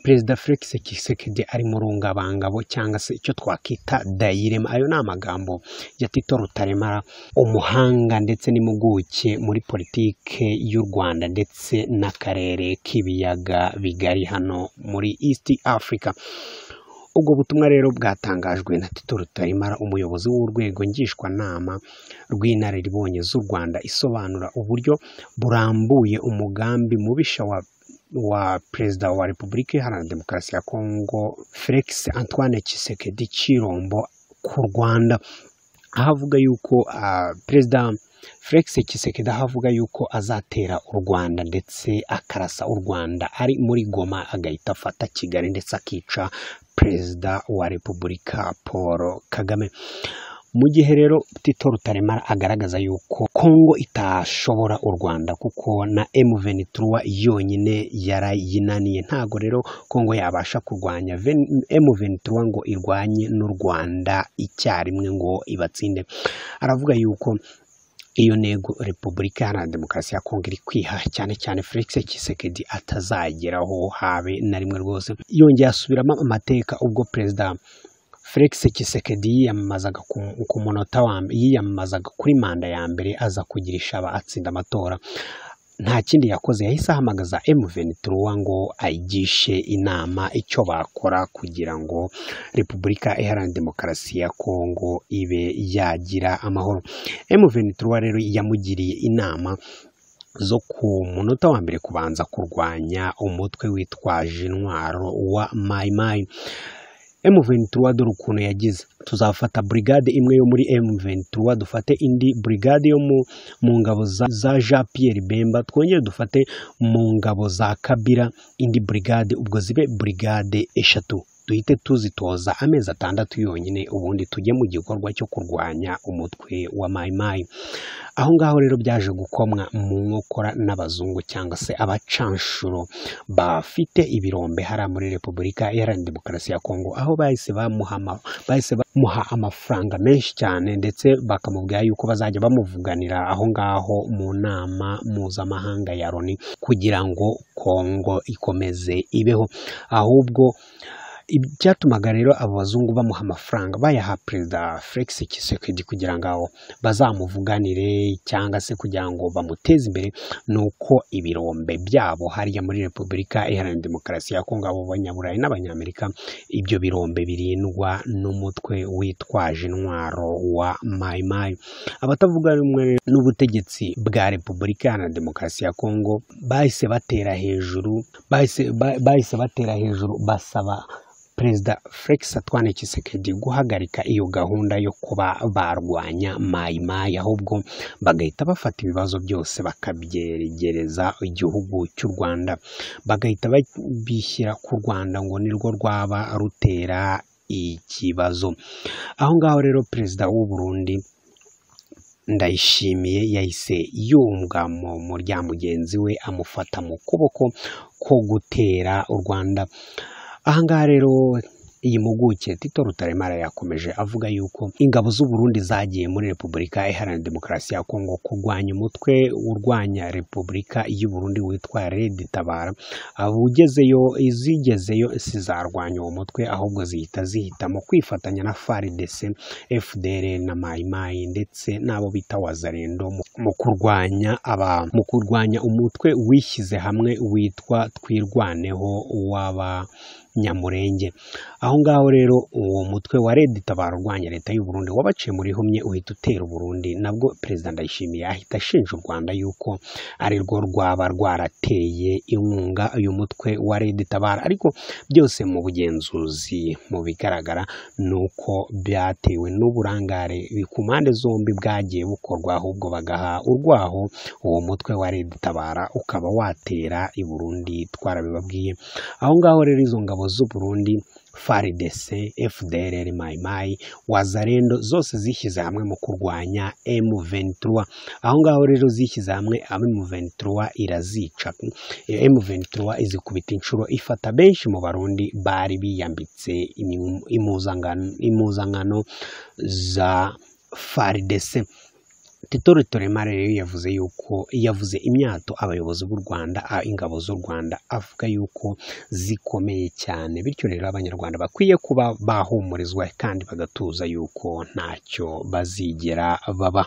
perezida felix kisekedi ari mu rungabangabo cyangwa se icyo twakwita dayirema ayo ni amagambo ya tito rutaremara umuhanga ndetse n'impuguke muri politike y'u rwanda ndetse n'akarere k'ibiyaga bigari hano muri east africa ubwo butumwa rero bwatangajwe na tito rutaremara umuyobozi w'urwego ngishwanama rw'inararibonye z'u rwanda isobanura uburyo burambuye umugambi mubisha wa wa perezida wa repubulika iharanira demokarasi ya kongo felix antoine Tshisekedi cy'irombo ku rwanda aho avuga yuko perezida felix Tshisekedi aho avuga yuko azatera u rwanda ndetse akarasa u rwanda ari muri goma agahita afata kigali ndetse akica perezida wa repubulika paul kagame mu gihe rero tito rutaremara agaragaza yuko kongo itashobora u rwanda kuko na M23 yonyine yarayinaniye ntago rero kongo yabasha kurwanya M23 ngo irwanye n'u rwanda icyarimwe ngo ibatsinde aravuga yuko iyo ntego repubulika iharanira demokarasi ya kongo iri kwiha cyane cyane felix kisekedi atazageraho habe na rimwe rwose yongeye asubiramo amateka ubwo perezida felix kisekedi yiyamamazaga ku munota wa yiyamamazaga kuri manda ya mbere aza kugirisha aba atsinda amatora nta kindi yakoze yahise ahamagaza M23 ngo ayigishe inama icyo bakora kugira ngo Repubulika Iharanira Demokarasi ya Kongo ibe yagira amahoro M23 rero yamugiriye inama zo ku munota wa mbere kubanza kurwanya umutwe witwaje intwaro wa mayimayi M23 dore ukuntu yagize tuzafata brigade imwe yo muri M23 dufate indi brigade yo mu ngabo za, za Jean Pierre Bemba twongere dufate mu ngabo za Kabira indi brigade ubwo zibe brigade eshatu duhite tuzitoza amezi atandatu yonyine ubundi tujye mu gikorwa cyo kurwanya umutwe wa mayimayi aho ngaho rero byaje gukomwa mu nkokora n'abazungu cyangwa se abacanshuro bafite ibirombe hariya muri repubulika iharanira demokarasi ya kongo aho bahise bamuha amafaranga menshi cyane ndetse bakamubwira yuko bazajya bamuvuganira aho ngaho mu nama mpuzamahanga ya loni kugira ngo kongo ikomeze ibeho ahubwo ibyatumaga rero abo bazungu bamuha amafaranga bayaha perezida felix kisekedi kugira ngo bazamuvuganire cyangwa se kugira ngo bamuteze imbere ni uko ibirombe byabo hariya muri repubulika iharanira demokarasi ya kongo abo banyaburayi n'abanyamerika ibyo birombe birindwa n'umutwe witwaje intwaro wa mayimayi abatavuga rumwe n'ubutegetsi bwa repubulika iharanira demokarasi ya kongo bahise batera hejuru bahise batera hejuru basaba perezida felix atwane kisekedi guhagarika iyo gahunda yo kuba barwanya mayimayi ahubwo bagahita bafata ibibazo byose bakabyegereza igihugu cy'u rwanda bagahita bishyira ku rwanda ngo nirwo rwaba rutera ikibazo aho ngaho rero perezida w'u Burundi ndayishimiye yahise yunga mu murya mugenzi we amufata mu kuboko ko gutera u rwanda ahangaha rero iyi mpuguke tito rutaremara yakomeje avuga yuko ingabo z'u Burundi zagiye muri repubulika iharanira demokarasi ya kongo kurwanya umutwe urwanya repubulika y'u Burundi witwa red tabara ugezeyo izigezeyo zizarwanya uwo mutwe ahubwo zihita zihitamo kwifatanya na FARDC FDL na mayimayi ndetse n'abo bita wazarendo mu kurwanya aba mu kurwanya umutwe wishyize hamwe witwa twirwaneho w'aba nyamurenge aho ngaho rero uwo mutwe wa redi tabara urwanya leta y'u Burundi wabaciye muri humye uhita utera u Burundi nabwo perezida ndayishimiye ahita ashinja u Rwanda yuko ari rwo rwaba rwarateye inkunga uyu mutwe wa redi tabara ariko byose mu bugenzuzi mu bigaragara ni uko byatewe n'uburangare ku mpande zombi bwagiye bukorwa ahubwo bagaha urwaho uwo mutwe wa redi tabara ukaba watera i Burundi twarabibabwiye aho ngaho rero izo ngabo z'u Burundi FARDC, FDLR Maimai, Wazalendo zose zishyize hamwe mu kurwanya M23. Aho ngaho rero zishyize hamwe M23 irazica. M23 izikubita inshuro ifata benshi mu Barundi bari biyambitse impuzankano za FARDC. tito rutoremare rero yavuze yuko yavuze imyato abayobozi b'u rwanda a ingabo z'u rwanda avuga yuko zikomeye cyane bityo rero abanyarwanda bakwiye kuba bahumurizwa kandi bagatuza yuko ntacyo bazigera baba